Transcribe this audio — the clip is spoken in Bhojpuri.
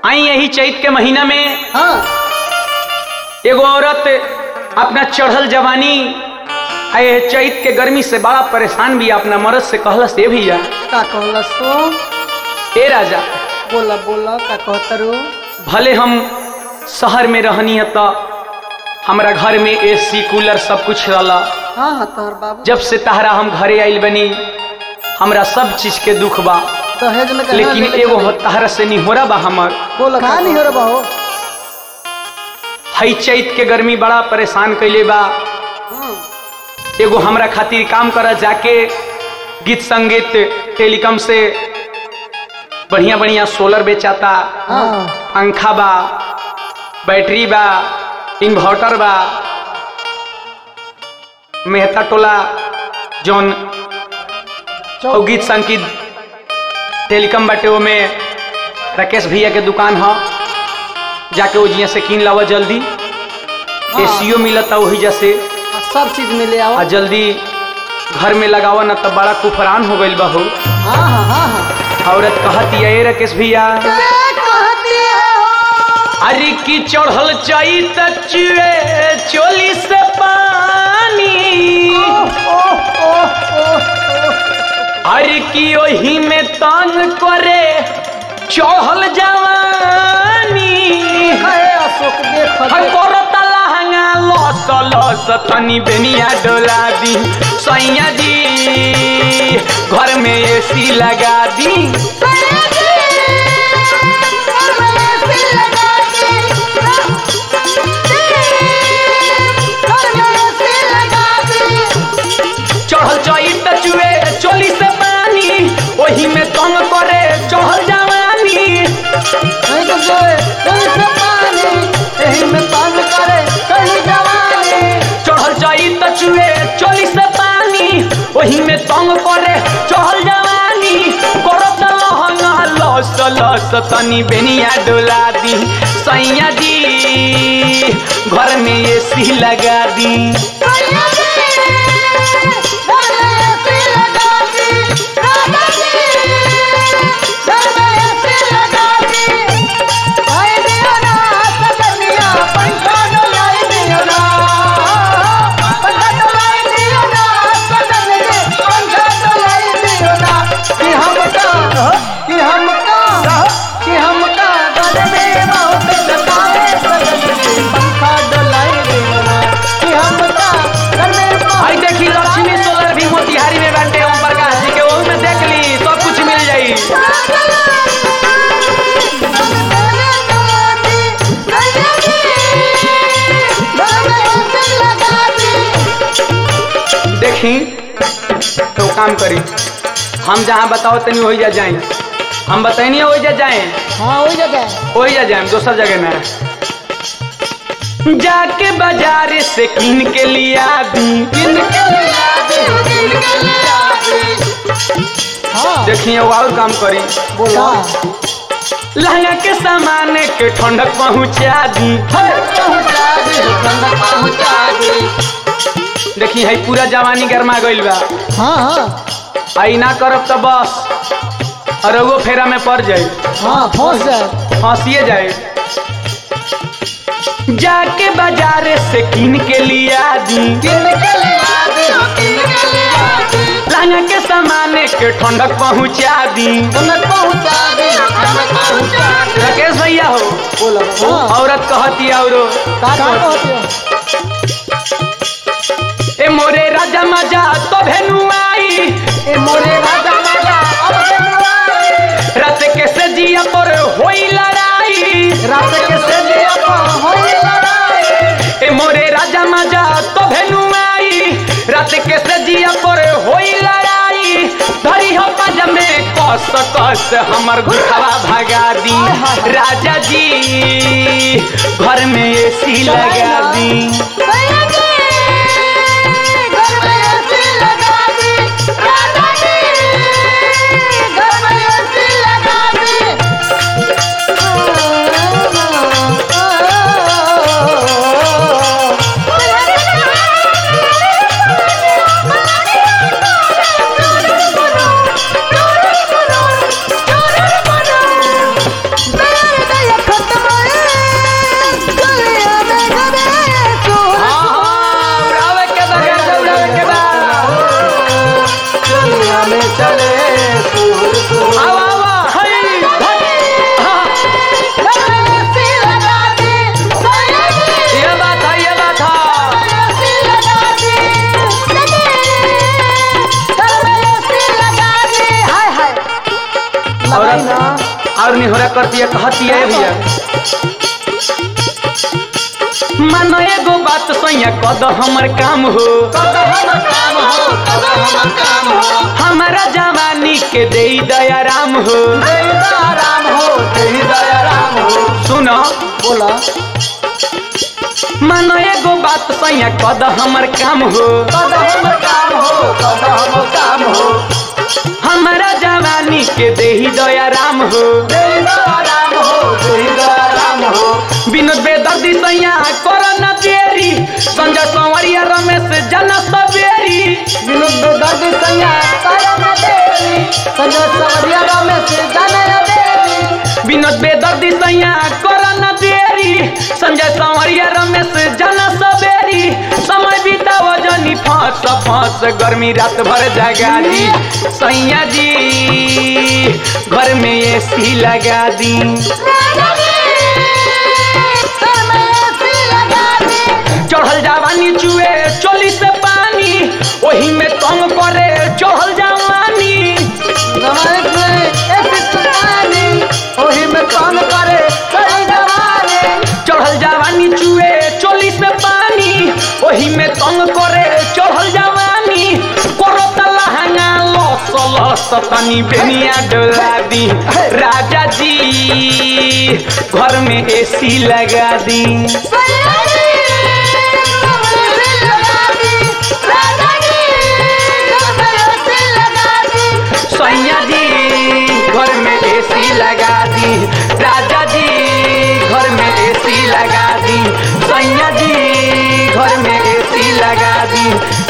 आई यही चैत के महीना में हाँ एगो औरत अपना चढ़ल जवानी आए चैत के गर्मी से बड़ा परेशान भी अपना मर्द से कहलस ए भैया का कहलस तो ए राजा बोला बोला का कहतरू भले हम शहर में रहनी है तो हमारा घर में एसी कूलर सब कुछ रहला हाँ हाँ तोहर बाबू जब से तहरा हम घरे आइल बनी हमरा सब चीज के दुख बा दहेज में कहाँ लेकिन लेके एगो चली? हो तहरा से नहीं हो रहा बा हमर बोला का नहीं हो रहा बाहो हई चैत के गर्मी बड़ा परेशान कैले बा एगो हमरा खातिर काम कर जाके गीत संगीत टेलीकॉम से बढ़िया बढ़िया सोलर बेचाता हाँ पंखा बा बैटरी बा इन्वर्टर बा मेहता टोला जौन और गीत संगीत टेलीकॉम बाटे ओमे राकेश भैया के दुकान ह जाके वो जिया से कीन लावा जल्दी एसीओ मिलता वही जैसे हाँ, सब चीज मिले आओ आ जल्दी घर में लगावा ना तब बड़ा कुफरान हो गइल बा हो हाँ हाँ हाँ हाँ औरत कहती है "ए राकेश भैया कहती है हो अरे की चढ़ल चाई तचुए चोली से पानी ओह ओह ओह अरे की ओही में तंग करे चढ़ल जवानी है अशोक देख हर करता लहंगा लस लस तनी बेनिया डोला दी सैया जी घर में एसी लगा दी चढ़ल चई टचुए चोली से पानी ओही में तंग करे चढ़ल जवानी नहीं तो जोए कहीं से पानी यही में पान करे कहीं जवानी चढ़ल चई टचुए चोली से पानी ओही में तंग करे चढ़ल जवानी करत लहंगा लस लस तनी बेनिया डोला दी सैया जी घर में एसी लगा दी आई दियो ना सजनिया पंखा डोलाई दियो ना पंखा डोलाई दियो ना सजनिया पंखा डोलाई दियो ना कि हमका कि हमका कि हमका घर में बहुत सतावे सजनिया पंखा डोलाई दियो ना कि हमका घर में बहुत आई देखी लक्ष्मी सोलर भी मोतिहारी में बाटे ओम प्रकाश जी के ओहू में देख ली सब कुछ मिल जाई देखी तो काम करी हम जहाँ बताओ तनी वही जा जाए हम बताइए वही जा जाए हाँ वही जगह वही जा जाए दोसर जगह ना जाके बाजार से किन के लिया दी किन के हाँ देखिए वो और काम करी बोला लहंगा के सामान के ठंडक पहुँचा दी देखी है पूरा जवानी गरमा गइल बा हाँ हाँ आई ना करब तो बस और वो फेरा में पड़ जाए हाँ फंस जाए फंसिए जाए जाके बाजार से किन के लिया दी लहंगा के सामान के ठंडक पहुँचा दी राकेश भैया हो बोला हाँ औरत कहती औरो का कहती हो ए मोरे राजा मजा तो भेनु आई ए मोरे राजा राजा अब बनवाए रात के सजिया पर होई लड़ाई रात के सजिया पर होई लड़ाई ए मोरे राजा मजा तो भेनु आई रात के सजिया पर होई लड़ाई धरी हो पज में कस कस हमर घुटवा भगा दी राजा जी घर में एसी लगा दी Thank you. और निहोरा करती है कहती है भैया मानो एगो बात सैया कद हमर काम हो कद हमर काम हो कद हमर काम हो हमारा जवानी के दे दया राम हो तेरी दया राम हो तेरी दया राम हो सुनो बोला मानो एगो बात सैया कद हमर काम हो कद हमर काम हो कद हमर काम हो हमारा जवानी के दे दया राम हो तेरी दया राम हो तेरी दया राम हो विनोद बेदर्दी सैया कर न देरी संजय संवरिया रमेश जना सबेरी विनोद बेदर्दी सैया तारा न देवी संजय सवरिया रमेश जाने न देवी विनोद बेदर्दी सैया कर न देरी संजय संवरिया रमेश जना सबेरी समय बिताओ जनी फांस फांस गर्मी रात भर जगा दी सैया जी घर में एसी लगा दी चढ़ल जवानी चुए चोली से पानी ओही में तंग करे चढ़ल जवानी जमाने में ऐसी सुनानी ओही में काम करे सही जवानी चढ़ल जवानी चुए चोली से पानी ओही में तंग करे चढ़ल जवानी करो लहंगा लस लस तनी बेनिया डोला दी राजा जी घर में एसी लगा दी सैया जी घर में एसी लगा दी राजा जी घर में एसी लगा दी सैया जी घर में एसी लगा दी